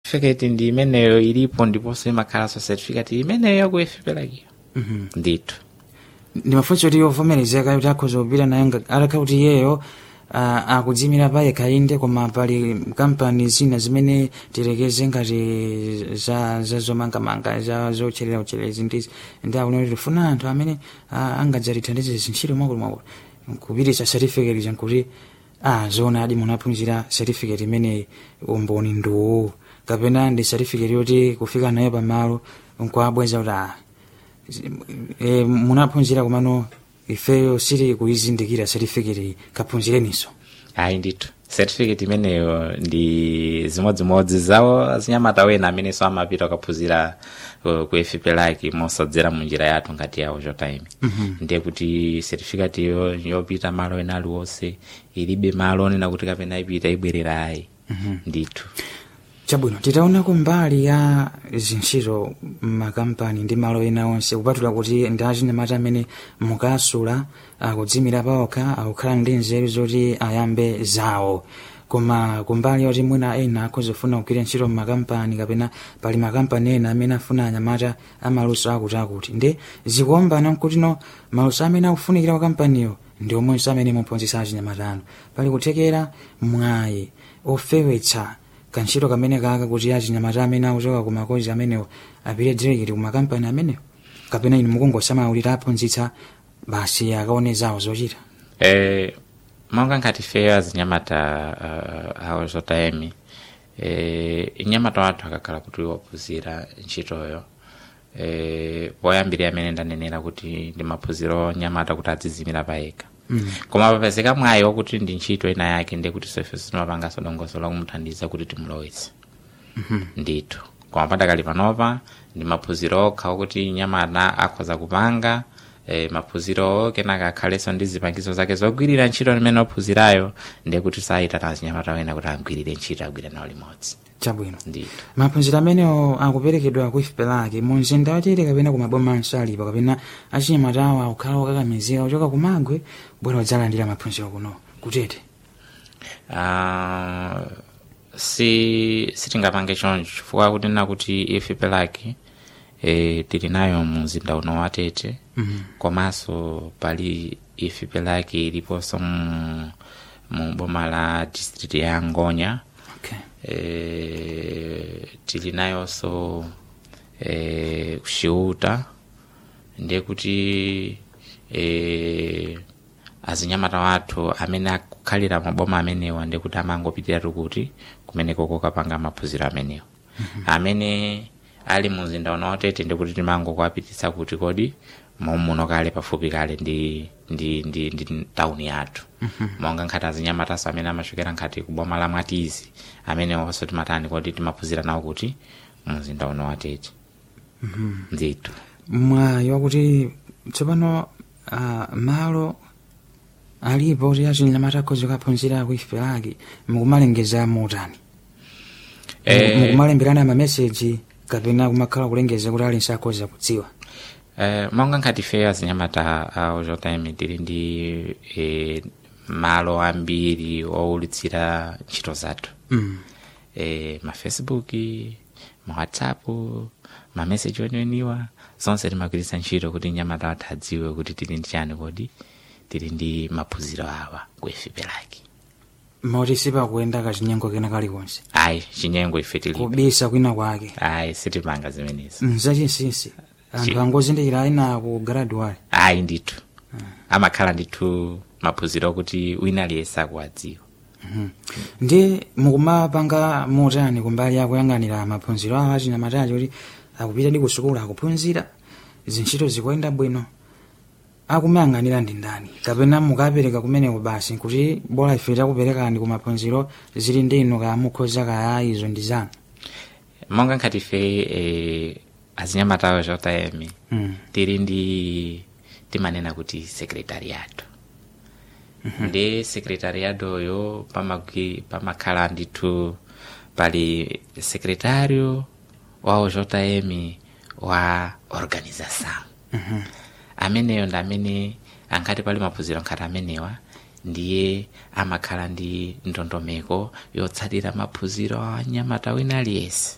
certificate ndi imeneyo ilipo ndiponso imakhalanso certificate imeneyo yaku efipelakiyo ndithu ndimafunsa kuti yovomerezeka kuti akhoza kupita nayo nga- atakha kuti iyeyo ah, akudzimira pa yekha inde koma pali kampani zina zimene tilekeze ngati za za zomangamanga za zotcherera utcherezi ndizi ndi akunena kuti tifuna anthu amene ah, angadzatithandize zintchito mwakulu mwakulu kupititsa certificate jankuti ah zona adi munaphunzira certificate imeneyi umboni nduwu kapena ndi certificate yoti kufika nayo pamalo nkuabweza kuti ah e, munaphunzira kumano ifeyo siri kuizindikira certificate iyi kaphunzireniso ayi ndithu certificate imeneyo ndi zimodzimodzi zawo azinyamata wena amenenso amapita kukaphunzira uh, ku efipelaki mosadzera mu njira yathu ngati yawo chotaimi ndiye kuti certificate iyo yopita malo ena aliwonse ilibe malo onena kuti kapena ipita ibwerera ayi ndithu chabwino titaonako mbali ya zintchito mmakampani ndi malo ena onse kupatula kuti ndi achinyamata amene mukasula akudzimira paokha akukhala ndi nzeru zoti ayambe zawo koma kumbali yoti mwina ena akhozofuna kugwira ntchito mmakampani kapena pali makampani ena amene afuna anyamata amaluso akuti akuti ndi zikuombana nkutino maluso amene akufunikira kwa kampaniyo ndi omwenso amene muphunzitsa achinyamata anu pali kuthekera mwayi ofewetsa kantchito kamene kaka kuti achinyamata amene akuchoka ku makozi amenewo apite direkiti ku makampani amenewo kapena inu mukungosamawulira aphunzitsa basi akaone zawo zochita eh, monga ngati feyo azinyamata uh, awo zotaimi eh, inyamata wathu akakhala kuti waphunzira ntchitoyo eh, poyambirira amene ndanenera kuti ndi maphunziro nyamata kuti adzizimira payekha mm. koma papezeka mwayi wakuti ndi ntchito ina yake ndiye kuti sofe simapanganso dongoso lakumuthandiza kuti timulowetse ndithu koma padakali panopa ndi maphunziro okha okuti nyamata akhoza kupanga eh, maphunziro kenaka akhalenso ndi zipangizo zake zogwirira ntchito imene ophunzirayo ndiye kuti sayitana azinyamata wena kuti agwirire ntchito agwire nawo limodzi chabwino ndithu maphunziro amenewo akuperekedwa ku ifipelaki mu mzinda watete kapena kumaboma ansalipa kapena achinyamata awo akukhala okakamizira kuchoka kumagwe bwera udzalandira maphunziro kuno kutete Ah, si sitingapange choncho chifukwa kuti nakuti ife pelaki e, tili nayo mumzinda uno watete Mhm. komanso pali ife pelaki iliponso mu, mu boma la district ya ngonya okay. e, tili nayonso e, kuxiuta ndiye kuti e, azinyamata wathu amene akukhalira maboma amenewa ndiye kuti amangopitiratu kuti kumeneko kokapanga maphunziro amenewa amene ali mumzinda uno watete ndiye kuti timangokuapititsa kuti kodi mommuno kale pafupi kale ndi ndi ndi, ndi tauni yathu monga nkhati azinyamataso amene amachokera nkhati kuboma la mwatizi amene onso timatani kodi timaphunzira nawo kuti mumzinda uno watete ndithu mwayi wakuti tsopano uh, malo alipo kuti achinyamata akhoza kuphunzira ku ifipelaki mukumalengeza motani Eh, mukumalemberana mameseji kapena kumakhala kulengeza kuti alinso akhoza kudziwa Eh, monga nkhati feyo azinyamata awo zotaimi tili ndi eh, malo ambiri owulitsira ntchito zathu mm. eh, mafacebook mawhatsapp mameseji onioniwa zonse timagwiritsa ntchito kuti nyamata wathu adziwe kuti tili ndi chani kodi tili ndi maphunziro awa ku efipelaki moti sipakuyenda kachinyengo kena kalikonse ayi chinyengo ife tili kubisa kwina kwake ayi sitimanga zimenezi mzachinsinsi anthu angozindikira ayina ku graduate ayi ndithu amakhala ndithu maphunziro okuti wina aliyense akuwadziwa ndi mukumapanga motani kumbali akuyang'anira maphunziro awo achinyamatachi kuti akupita ndi kusukulu akuphunzira zintchito zikuyenda bwino akumayang'anira ndi ndani kapena mukapereka kumeneko basi kuti bola ife takuperekani ku maphunziro zili ndi inu kaya mukhoza kaya izo ndi zanu monga nkhati ife eh, azinyamatawo zotayemi Mm. tili ndi timanena kuti sekretariato ndi sekretariatoyo pamagwi- pamakhala ndithu pali sekretario wa zotayemi wa organização ameneyo ndi amene ankati pali maphunziro nkhati amenewa ndiye amakhala ndi ndondomeko yotsatira maphunziro a nyamata wina aliyense